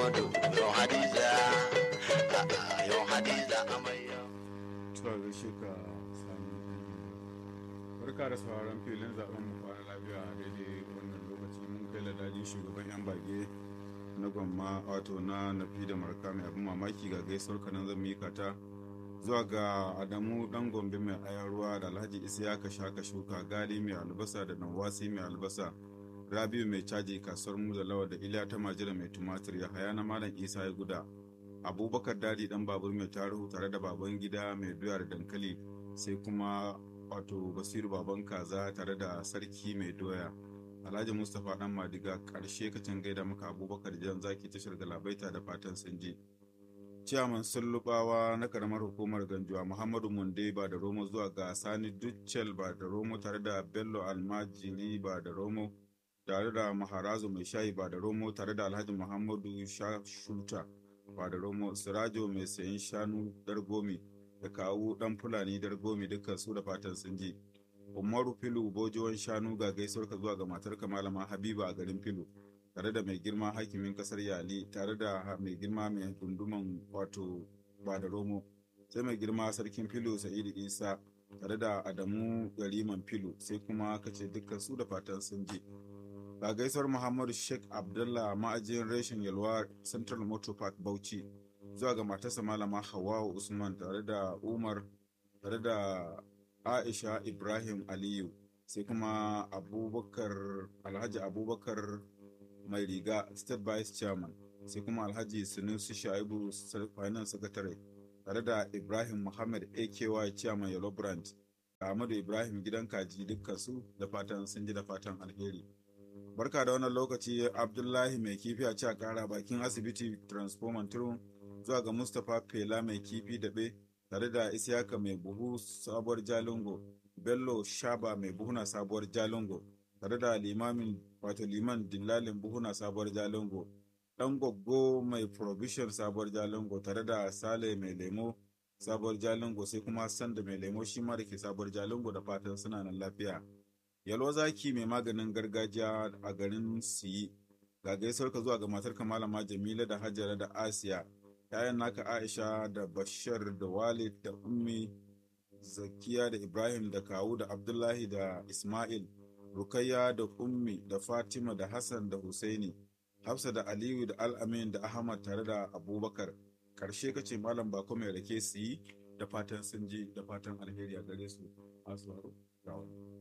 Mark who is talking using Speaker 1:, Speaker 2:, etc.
Speaker 1: Yau Hadiza, yau Hadiza amarya.
Speaker 2: Tuwa gaishe ka sami Barka da sauraron filin zaben mu kwana lafiya a daidai wannan lokaci mun kai ladajin shugaban yan bage na gwamma wato na nafi da marka mai abin mamaki ga gaisuwar kanan zan mika ta zuwa ga adamu dan gombe mai ayan ruwa da alhaji isiyaka shaka shuka gali mai albasa da nawasi mai albasa rabiu mai caji kasuwar mu da lawa da iliya ta majira mai tumatir ya haya na malam isa ya guda abubakar dadi dan babur mai tarihu tare da baban gida mai doya da dankali sai kuma wato basiru baban kaza tare da sarki mai doya alhaji mustapha dan madiga karshe kacin gaida maka abubakar jan zaki tashar galabaita da fatan sun ji ciyaman sullubawa na karamar hukumar ganjuwa muhammadu munde ba da romo zuwa ga sani duccel ba da romo tare da bello almajiri ba da romo tare da maharazu mai shayi ba da romo tare da alhaji muhammadu shashuta ba da romo sirajo mai sayan shanu dargomi da kawu dan fulani dargomi dukkan su da fatan sun ji umaru filu bojiwan shanu ga gaisuwar ka zuwa ga matar malama habiba a garin filu tare da mai girma hakimin kasar yali tare da mai girma mai gunduman wato ba da romo sai mai girma sarkin filu sa'idu isa tare da adamu gariman filu sai kuma kace dukkan su da fatan sun ji ga gaisuwar muhammadu sheikh abdullah ma'ajin reshen yalwa central motor park bauchi zuwa ga matarsa malama hawa usman tare da umar tare da aisha ibrahim aliyu sai kuma abubakar alhaji abubakar mai riga state vice chairman sai kuma alhaji sunusi shaibu finance secretary tare da ibrahim muhammad aky chairman yellow brand da ahmadu ibrahim gidan kaji dukkan su da fatan sun ji da fatan alheri barka da wannan lokaci abdullahi mai kifi a ci a kara bakin asibiti transformer turun zuwa ga mustapha fela mai kifi daɓe tare da isiyaka mai buhu sabuwar jalingo bello shaba mai buhuna sabuwar jalingo tare da limamin wato liman dillalin buhuna sabuwar jalingo dan goggo mai provision sabuwar jalingo tare da sale mai lemo sabuwar jalingo sai kuma sanda mai lemo shi ma da ke sabuwar jalingo da fatan suna nan lafiya yalwa zaki mai maganin gargajiya a garin siyi ga gaisuwar ka zuwa ga matar malama jamila da hajara da asiya yayan naka aisha da bashir da walid da ummi zakiya da ibrahim da kawu da abdullahi da ismail rukayya da ummi da fatima da hassan da husaini hafsa da aliyu da al'amin da ahmad tare da abubakar karshe kace malam bako mai rake su yi da fatan sun ji da fatan alheri a gare su